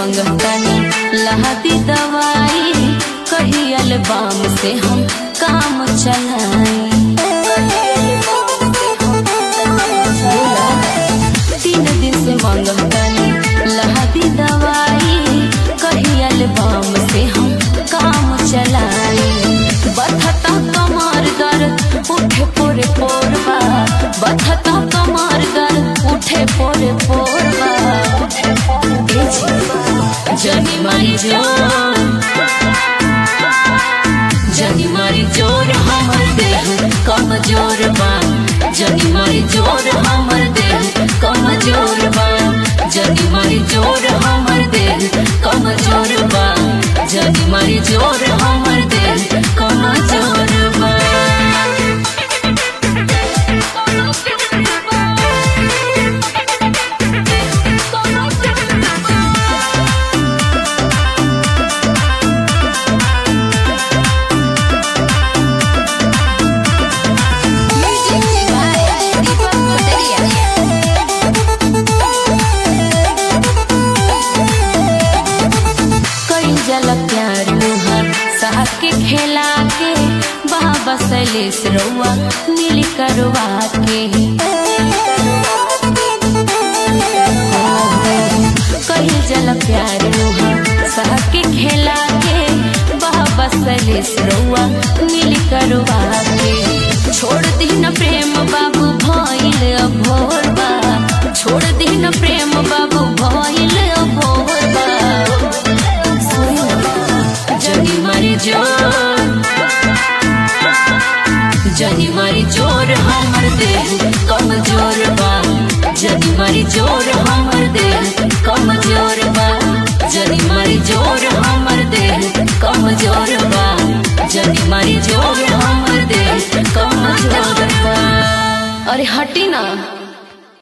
मांगतानी लहती दवाई कहियल बाम से हम काम चलाई बोला, तीन दिन से मांगतानी लहती दवाई कहियल बाम से हम काम चलाई बथता कमर दर्द उठे पोरे पोरबा बथता कमर दर्द उठे पोरे पोरबा ए जी, जनी मारी जान जनी मारी जोर हमर देह कमजोर बा जनी मारी जोर हमर देह कमजोर बा जनी मारी जोर हमर देह कमजोर बा जनी मारी जोर हमर देह कमजोर बा कई जल प्यार मुहर साथ के खेला के बाबा सलेस रउआ नील करवा के कई जल प्यार मुहर साथ के खेला के बाबा सलेस रउआ नील करवा के छोड़ दी न प्रेम बाबू भइल अभोर बा छोड़ दी न प्रेम बाबू भइल अभोर बा जनी मारी जोर जनी मारी जोर हमर देह कमजोर बा जनी मारी जोर हमर देह कमजोर बा जनी मारी जोर हमर देह कमजोर बा जनी मारी जोर हमर देह कमजोर बा अरे हटी ना